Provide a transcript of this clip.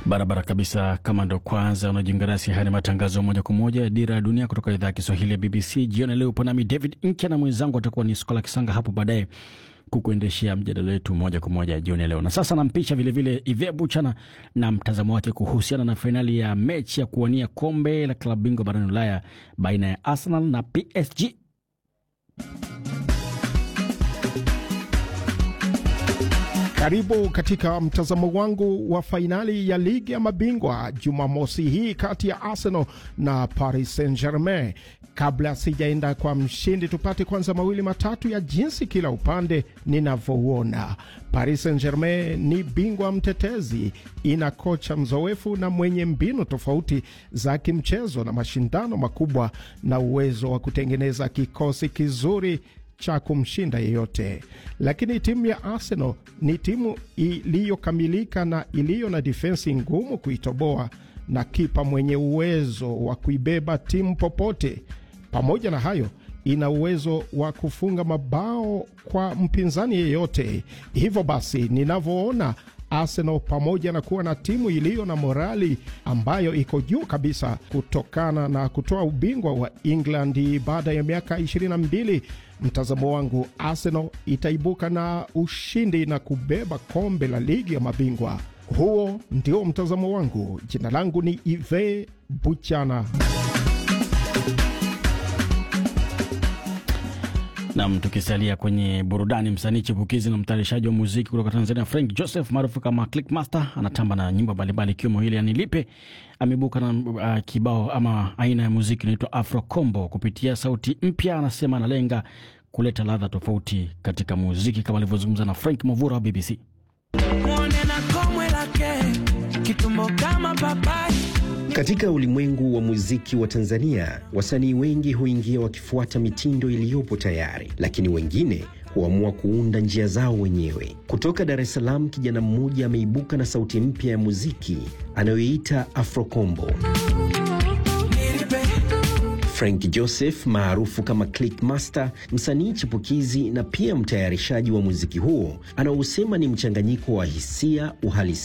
Barabara kabisa. Kama ndo kwanza unajiunga nasi, haya ni matangazo moja kwa moja ya Dira ya Dunia kutoka idhaa ya Kiswahili ya BBC. Jioni leo upo nami David Nkya na mwenzangu atakuwa ni Skola Kisanga hapo baadaye kukuendeshea mjadala wetu moja kwa moja jioni leo. Na sasa nampisha vilevile Ive Buchana na mtazamo wake kuhusiana na fainali ya mechi ya kuwania kombe la klabu bingwa barani Ulaya baina ya Arsenal na PSG. Karibu katika mtazamo wangu wa fainali ya ligi ya mabingwa Jumamosi hii kati ya Arsenal na Paris Saint Germain. Kabla sijaenda kwa mshindi, tupate kwanza mawili matatu ya jinsi kila upande ninavyouona. Paris Saint Germain ni bingwa mtetezi, ina kocha mzoefu na mwenye mbinu tofauti za kimchezo na mashindano makubwa na uwezo wa kutengeneza kikosi kizuri cha kumshinda yeyote. Lakini timu ya Arsenal ni timu iliyokamilika na iliyo na difensi ngumu kuitoboa na kipa mwenye uwezo wa kuibeba timu popote. Pamoja na hayo, ina uwezo wa kufunga mabao kwa mpinzani yeyote. Hivyo basi, ninavyoona Arsenal pamoja na kuwa na timu iliyo na morali ambayo iko juu kabisa kutokana na kutoa ubingwa wa England baada ya miaka 22, mtazamo wangu Arsenal itaibuka na ushindi na kubeba kombe la ligi ya mabingwa. Huo ndio mtazamo wangu. Jina langu ni Ive Buchana. Nam, tukisalia kwenye burudani, msanii chipukizi na mtayarishaji wa muziki kutoka Tanzania Frank Joseph maarufu kama Clickmaster anatamba na nyimbo mbalimbali ikiwemo ile yanilipe. Ameibuka na uh, kibao ama aina ya muziki inaitwa Afro Combo. Kupitia sauti mpya, anasema analenga kuleta ladha tofauti katika muziki, kama alivyozungumza na Frank Mavura wa BBC. Mwone na komwe lake kitumbo kama papai Katika ulimwengu wa muziki wa Tanzania, wasanii wengi huingia wakifuata mitindo iliyopo tayari, lakini wengine huamua kuunda njia zao wenyewe. Kutoka Dar es Salaam, kijana mmoja ameibuka na sauti mpya ya muziki anayoiita Afrokombo. Frank Joseph maarufu kama Clickmaster, msanii chipukizi na pia mtayarishaji wa muziki huo, anaosema ni mchanganyiko wa hisia, uhalisia